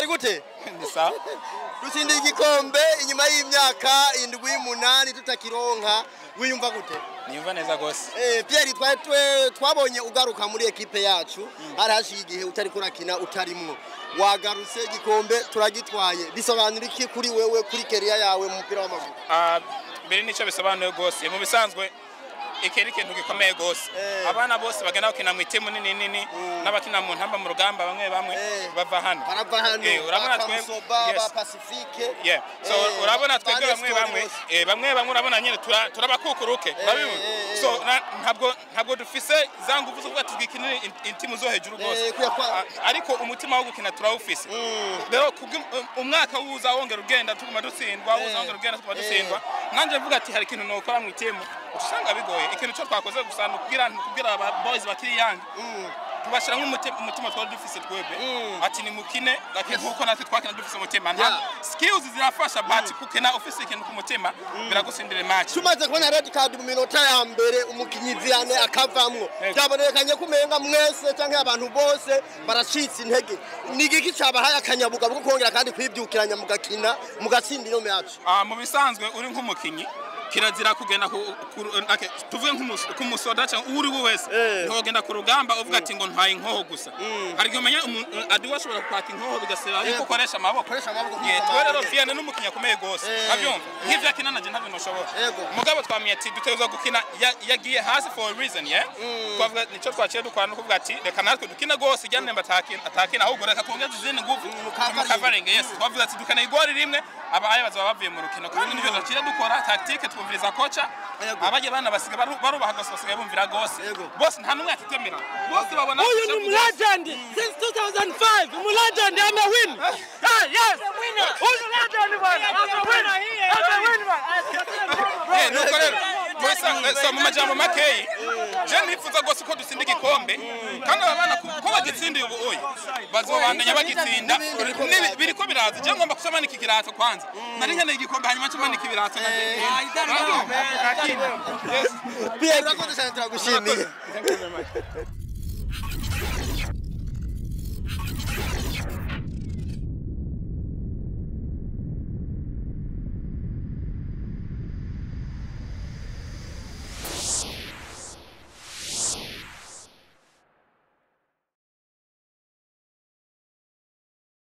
Pierre gute ni sawa dutsindiye igikombe inyuma y'imyaka indwi umunani tutakironka wiyumva gute niyumva neza gose Eh, Pierre twari twe- twabonye ugaruka muri ekipe yacu hari hashiye igihe utari kurakina utarimwo wagarutse igikombe turagitwaye bisobanura iki kuri wewe kuri keriya yawe mu mupira w'amaguru Ah, mbere nicyo bisobanuye gose mu bisanzwe iki ni ikintu gikomeye gose Eh. abana bose bagenda bakina mu itimu nini nini n'abakina mu ntamba mu rugamba bamwe bamwe Eh. bava hano barava hano Eh, urabona ba twe- Kamusoba yes. ba Pacifique Yeah. So Eh, urabona twebwe ba bamwe Nestor bamwe bose. eh, bamwe bamwe urabona nyine tura- turabakukuruke urabibona eh, eh. so na- ntabwo ntabwo dufise za nguvu zo kuvuga tugikinire in- intimu zo hejuru Eh, rwose kuya kwa- A- ariko umutima wo gukina turawufise rero kubwi- um- umwaka wuza wongera ugenda tuguma dutsindwa wuza wongera ugenda tuguma dutsindwa nanjye mvuga ati hari ikintu nokora mu itimu usanga bigoye ikintu cyo twakoze gusa ni ukubwira ni ukubwira aba boys bakiri yange tubashyira nk'umutima umutima twari dufise twebwe ati ni mukine ati nkuko natwe twakina dufise umutima nta Yeah. skills zirafasha but kukina ufise ikintu ku mutima biragusindira match tumaze kubona red card mu minota ya mbere umukinyi Vianney akavamwo Yego. byabonekanye ko umenga mwese canke abantu bose baracitse intege ni igiki cabahaye akanyabuga bwo kongera kandi kwibyukiranya mugakina mugatsinda ino yacu Ah, mu bisanzwe uri nk'umukinyi kirazira kugenda ku, ku, okay, tuvuge nk'umus- k'umusoda cyangwa uwo uri we wese Eh. ntiwogenda ku rugamba uvuga ati ngo ntwaye inkoho gusa hari igihe umenya umu- adiwe ashobora kwaka inkoho bigasaba yuko Yego. ukoresha amaboko Koresha amaboko Yeah, nk'uko twe rero amaboko. Vianney n'umukinnyi akomeye gose Eh. abyumva nk'ivyo akina nanje ntabwo noshobora Yego. mugabo twamenye ati dutegerezwa gukina ya- yagiye hasi for a reason yeah twavuga nico twaciye dukora no kuvuga ati reka natwe dukine gose ijya nemba atakina atakina ahubwo reka twongeze izindi nguvu mukavaringe. mukavaringe yes twavuga ati dukana igori rimwe abaye bazaba bavuye mu rukino kandi nivyo duciye dukora tactique twumviriza koca Yego. abaje bana basiga baru- barubaha gose basigaye bumvira gose Yego. bose nta numwe atitemera bose babona Huyu ni mlegend since 2005. Mlegend amewin. Ah, yes. Huyu legend bwana. Amewin. Amewin bwana. Eh, nuko rero mwesa- so mu majambo makeyi je nifuza rwose ko dutsinda igikombe kandi aba bana ko bagitsindiye ubu uyu bazobandanya bagitsinda Nibi- biriko biraza je ngomba kusomanika ikirato kwanza nari nkeneye igikombe hanyuma ncomanika ibirato Pierre urakoze cyane turagushimiye Thank you very much.